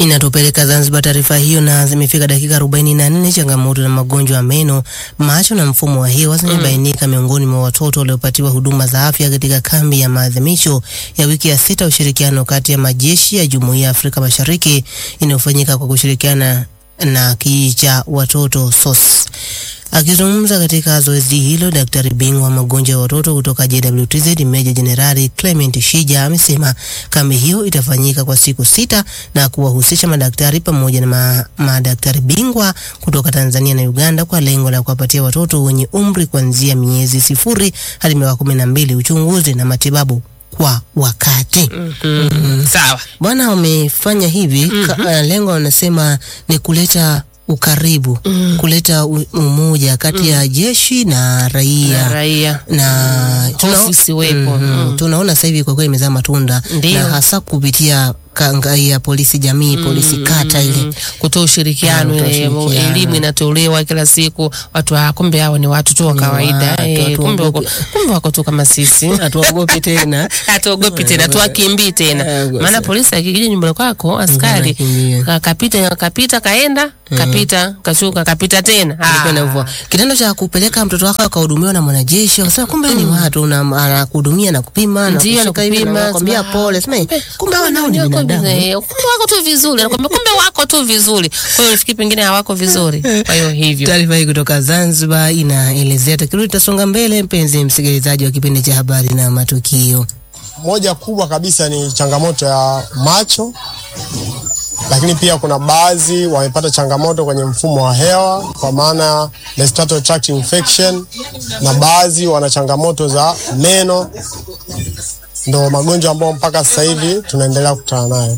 Inatupeleka Zanzibar taarifa hiyo, na zimefika dakika 44. Changamoto na magonjwa ya meno, macho na mfumo wa hewa zimebainika miongoni mwa watoto waliopatiwa huduma za afya katika kambi ya maadhimisho ya wiki ya sita ushirikiano kati ya majeshi ya Jumuiya ya Afrika Mashariki inayofanyika kwa kushirikiana na kijiji cha watoto SOS. Akizungumza katika zoezi hilo, daktari bingwa magonjwa ya watoto kutoka JWTZ Meja Jenerali Clement Shija amesema kambi hiyo itafanyika kwa siku sita na kuwahusisha madaktari pamoja na ma, madaktari bingwa kutoka Tanzania na Uganda kwa lengo la kuwapatia watoto wenye umri kuanzia miezi sifuri hadi miaka kumi na mbili uchunguzi na matibabu kwa wakati. Mm, sawa. Bwana wamefanya hivi ka, uh, lengo wanasema ni kuleta ukaribu kuleta u- umoja kati ya jeshi na raia Na raia na tuna- hofu isiwepo. Mhm. Mm. tunaona sasa hivi kwa kweli imezaa matunda Ndiyo. na hasa kupitia kanga ya polisi jamii polisi kata ile kutoa ushirikiano, Mm, kutoa ile ushirikiano. elimu inatolewa kila siku. Watu ah, kumbe hao ni watu tu wa Ni kawaida watu, eh, hatuogopi. kumbe wako kumbe wako tu kama sisi. hatuogopi tena hatuogopi tena, tuwakimbii tena. Eh, Maana polisi akikija nyumbani kwako, askari Wanakimbia. ka- kapita kapita kaenda kapita kashuka kapita tena. Ilikuwa inavua. kitendo cha kupeleka mtoto wako akahudumiwa na mwanajeshi wakasema kumbe ni watu una- anakuhudumia na kupima na Ndio, kushika hivi na anakupima, kukwambia sema, pole sema "Eh, kumbe hawa nao ni wako binadamu viz- eh, kumbe wako tu vizuri, anakwambia kumbe wako tu vizuri. Kwa hiyo nafikiri pengine hawako vizuri, kwa hiyo hivyo Taarifa hii kutoka Zanzibar inaelezea. Tukirudi tutasonga mbele, mpenzi msikilizaji wa kipindi cha habari na matukio. Moja kubwa kabisa ni changamoto ya macho, lakini pia kuna baadhi wamepata changamoto kwenye mfumo wa hewa kwa maana respiratory tract infection, na baadhi wana changamoto za meno. Ndo magonjwa ambayo mpaka sasa hivi tunaendelea kukutana nayo.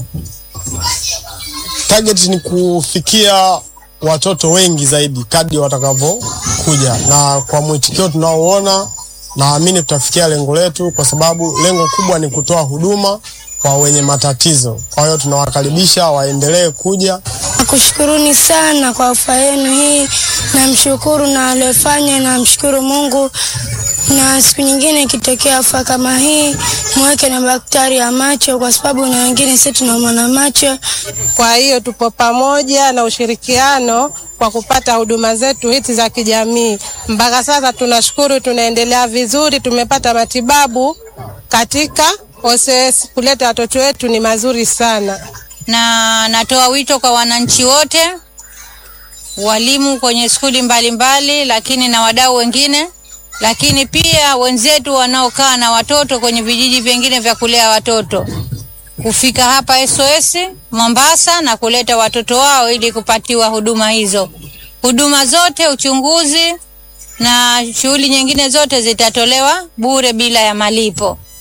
Target ni kufikia watoto wengi zaidi kadri watakavyokuja, na kwa mwitikio tunaoona, naamini tutafikia lengo letu, kwa sababu lengo kubwa ni kutoa huduma kwa wenye matatizo. Kwa hiyo tunawakaribisha waendelee kuja. Nakushukuruni sana kwa ofa yenu hii, namshukuru na aliyefanya, namshukuru Mungu. Na siku nyingine ikitokea ofa kama hii, mweke na daktari ya macho, kwa sababu na wengine sisi tunaumwa na macho. Kwa hiyo tupo pamoja na ushirikiano kwa kupata huduma zetu hizi za kijamii. Mpaka sasa tunashukuru, tunaendelea vizuri, tumepata matibabu katika OCS. Kuleta watoto wetu ni mazuri sana. na natoa wito kwa wananchi wote, walimu kwenye skuli mbalimbali, lakini na wadau wengine, lakini pia wenzetu wanaokaa na watoto kwenye vijiji vingine vya kulea watoto kufika hapa SOS Mombasa na kuleta watoto wao ili kupatiwa huduma hizo. Huduma zote, uchunguzi na shughuli nyingine zote zitatolewa bure bila ya malipo.